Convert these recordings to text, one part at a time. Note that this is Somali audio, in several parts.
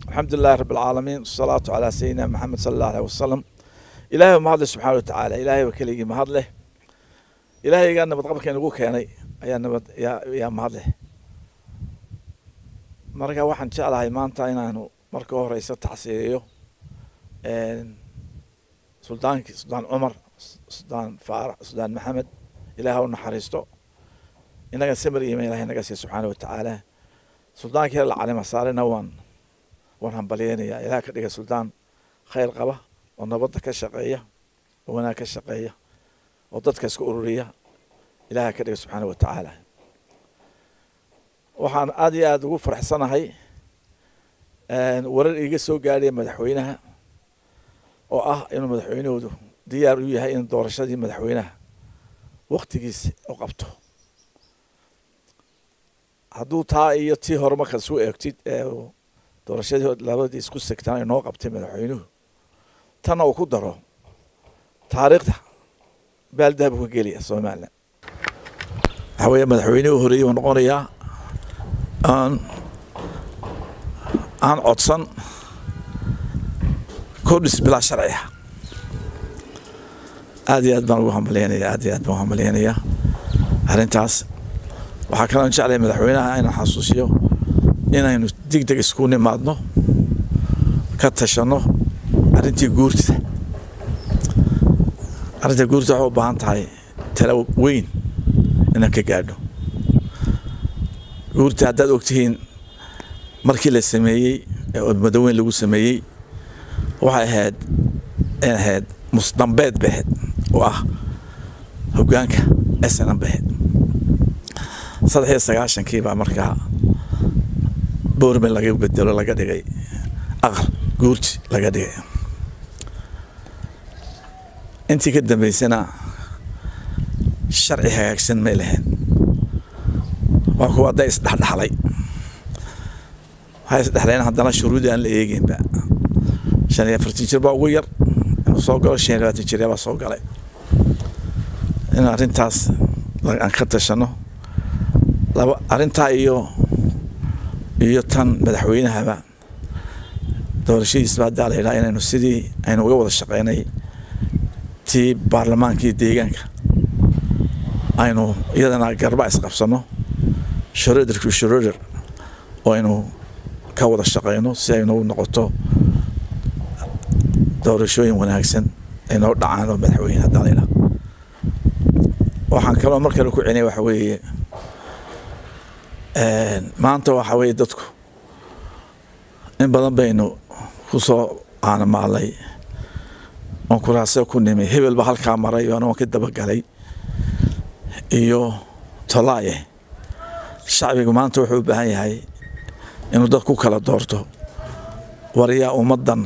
الحمد لله رب العالمين والصلاة على سيدنا محمد صلى الله عليه وسلم إلهي ما هذا سبحانه وتعالى إلهي وكلي ما هذا إلهي قال نبض قبل كان يقول كياني يا نبض يا يا ما هذا مركا واحد إن شاء الله ما أنت أنا مركا هو رئيس التحسيريو سلطان سلطان عمر سلطان فارح سلطان محمد إلهي ونحرسته إنك سمر إيمان إلهي إنك سبحانه وتعالى سلطان كير العالم صارنا وان waan hambalyeynayaa ilaah ka dhiga suldaan khayr qaba oo nabadda ka shaqeeya oo wanaag ka shaqeeya oo dadka iska ururiya ilaah ka dhiga subxaana wa tacaala waxaan aada iyo aada ugu faraxsanahay warar iiga soo gaadhaya madaxweynaha oo ah inuu madaxweynahoodu diyaar u yahay in doorashadii madaxweynaha waktigiisa u qabto hadduu taa iyo tii hore markaad isu eegtid doorashadii labadii isku segtaan inoo qabtay madaxweynuhu tanna uu ku daro taariikhda baaldahab ka gelaya somalilan waxaa weeye madaxweynihii horeeyey uu noqonayaa aan aan codsan kordhis bilaa sharci ah aad iyo aad baan ugu hambalyeynaya aad iyo aad baan ugu hambalyeynayaa arrintaas waxaa kaloo jeclaya madaxweynaha inaan xasuusiyo inaynu deg deg isku nimaadno ka tashanno arrintii guurtida arrinta guurtida waxay u baahan tahay tala weyn inaan ka gaadho guurta haddaad ogtihiin markii la sameeyey ee madaweyn lagu sameeyey waxay ahayd in ahayd musdambeed bay ahayd oo ah hoggaanka snm bay ahayd saddex iyo sagaashankii baa markaa boorman laga bedelo laga dhigay aqal guurti laga dhigay intii ka dambeysana sharci hagaagsan may lahayn waa kuwa hadday isdhexdhexlay waxay isdhexleen haddana shuruudii aan la eeginba shan iyo afartan jir baa ugu yar inuu soo galo shan iyo labaatan jir baa soo galay in arrintaas aan ka tashano laba arrintaa iyo iyo tan madaxweynahaba doorashadiisba haddaa la yidhaha inaynu sidii aynu uga wada shaqeynay tii baarlamaankii deegaanka aynu iyadana garba isqabsano shoroderku shoroder oo aynu ka wada shaqeyno si aynu noqoto doorashooyin wanaagsan aynoo dhacaan oo madaxweyne haddaa la yidhaha waxaan kaloo mar kale ku celinaya waxa weeye maanta waxa weeye dadku in badan baynu ku soo aanamaalay oon kuraasyo ku nimay hebel ba halkaa maray oona waan ka dabagalay iyo tolaaye shacbigu maanta wuxuu u baahan yahay inuu dad ku kala doorto waryaa ummaddan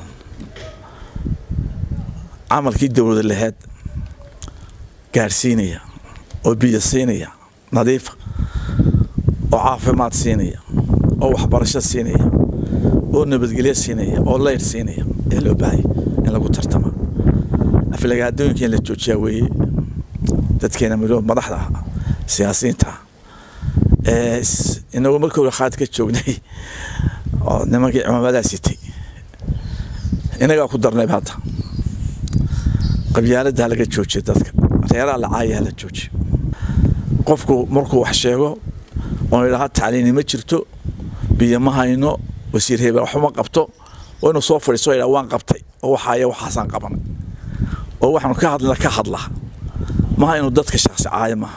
camalkii dowlada laheed gaadhsiinaya oo biyo siinaya nadiifa oo caafimaad siinaya oo waxbarasho siinaya oo nabadgelyo siinaya oo leyr siinaya ee loo baahaya in lagu tartama aflagaadooyinka in la joojiyaa weeye dadkeena midoo madaxda siyaasiyiinta ee inagu markii hore khaad ka joognay oo nimankii cimaamadaa sitay inagaa ku darnayb hadda qabyaaladdaa laga joojiya dadka reeraha lacaayaha la joojiya qofku markuu wax sheego oon idhaha tacliini ma jirto biyo ma hayno wasiir hebel waxuma qabto oo inuu soo fadhiiso idhaa waan qabtay oo waxaaya waxaasaan qabanay oo waxaanu ka hadlina ka hadla maha inuu dadka shaksi caayo maaha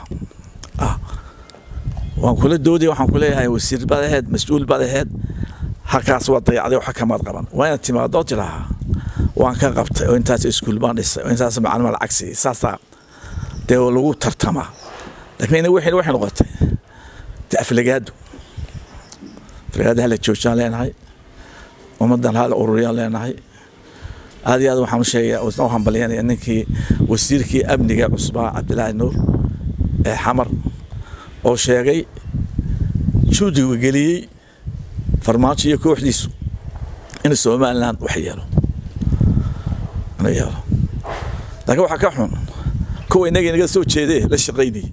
waan kula doodaya waxaan ku leeyahay wasiir baad aheed mas-uul baad aheed halkaas waa dayacday waxa kamaad qaban waa inaad timaado tidhaaha waan ka qabtay oo intaas iskuul baan dhisay oo intaas macalima lacag siiyey saasaa dee lagu tartamaa laakiin ina wixii waxay noqotay aflagaado aflagaado hala joojiyaan leenahay ummaddan hala ururiyaan leenahay aad iyo aad waxaan u sheegaya u hambalyanaya ninkii wasiirkii amniga cusbaa cabdilaahi nuur ee xamar oo sheegay juudiga geliyey farmaajo iyo kooxdiisu in somaliland wax yeelo inuu yeelo laakiin waxaa ka xun kuwa innaga inaga soo jeedee la shaqaynayay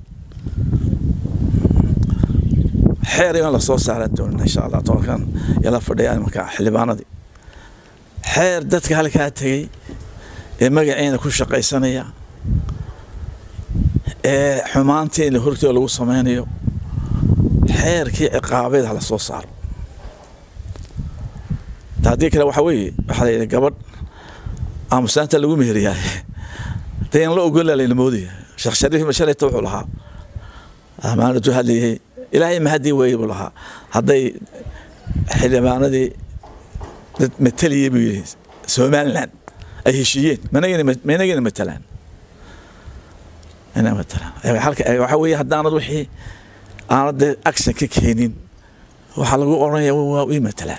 xeer in la soo saaran doonin insha allah tobankan yala fadhiya marka xildhibaanadii xeer dadka halkaa tegey ee magaceena ku shaqaysanaya ee xumaantii in hortooda lagu samaynayo xeerkii ciqaabeed hala soo saaro haddii kale waxaa weeye waxaa la yidhi gabadh aamusaanta lagu meheriyaa dayan la ogola layna moodaya sheekh shariif mashalayta wuxuu lahaa amaanatu hadlayay ilaahay mahadii weeye buu lahaa hadday xildhibaanadii dad mataliyey buu yidhi somaliland ay heshiiyeen managina matalaan ina matalaan waxaa weeye haddaanad wixii aanad dee action ka keenin waxaa lagu odhanaya waa ii matalaan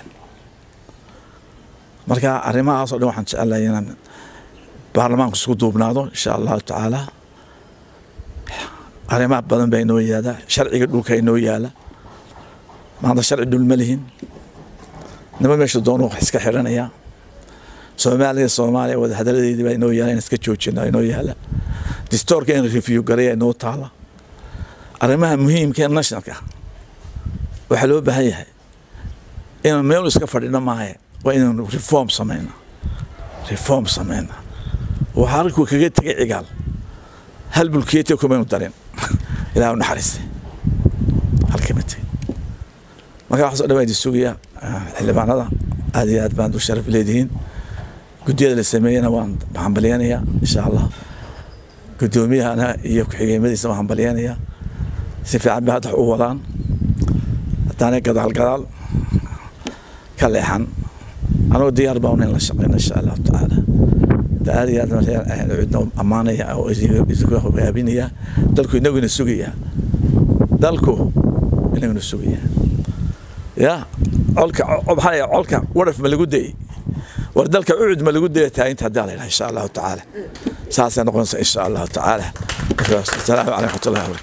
marka arrimahaasoo dhan waxaan jecelahay inaan baarlamaanku isku duubnaado insha allahu tacaala arrimaha badan baa inoo yaala sharciga dhulka inoo yaala maanta sharci dhul ma lihin nima meesha doonu wax iska xidhanaya soomaaliya soomaaliya wadahadaladeedii baa inoo yaala in iska joojina inoo yaala distoorka in review garaya inoo taala arrimaha muhiimka ee nationalka waxaa loo baahan yahay inaan meel iska fadhino maahe waa inaan reform samayna reform samayna waxaa halkuu kaga tegay cigaal hal bulkeetiya kumaynu darin ilaah u naxariistay halkama tegin marka waxaas o dhan baa idin sugaya xildhibaanada aad iyo aad baan u sharaf leedihiin guddiyada la sameeyena waan hambalyanayaa insha allah guddoomiyahana iyo ku-xigeenmadiisa waan hambalyanayaa si fiican bay hadda u wadaan haddaanay gadaal gadaal ka leexan anagoo diyaar baa in la shaqeyna insha allahu tacaala aad iyo aad cidno ammaanaya oo idinku hogaabinaya dalku inaguna sugaya dalku inaguna sugaya ya colka maxaa colka waraf ma lagu dayey war dalka ucud ma lagu daya taaginta haddaa la yidhaha insha allahu tacaala saasay noqonaysa insha allahu tacaala asalaamu calaykum waraxmatullahi wabarakatu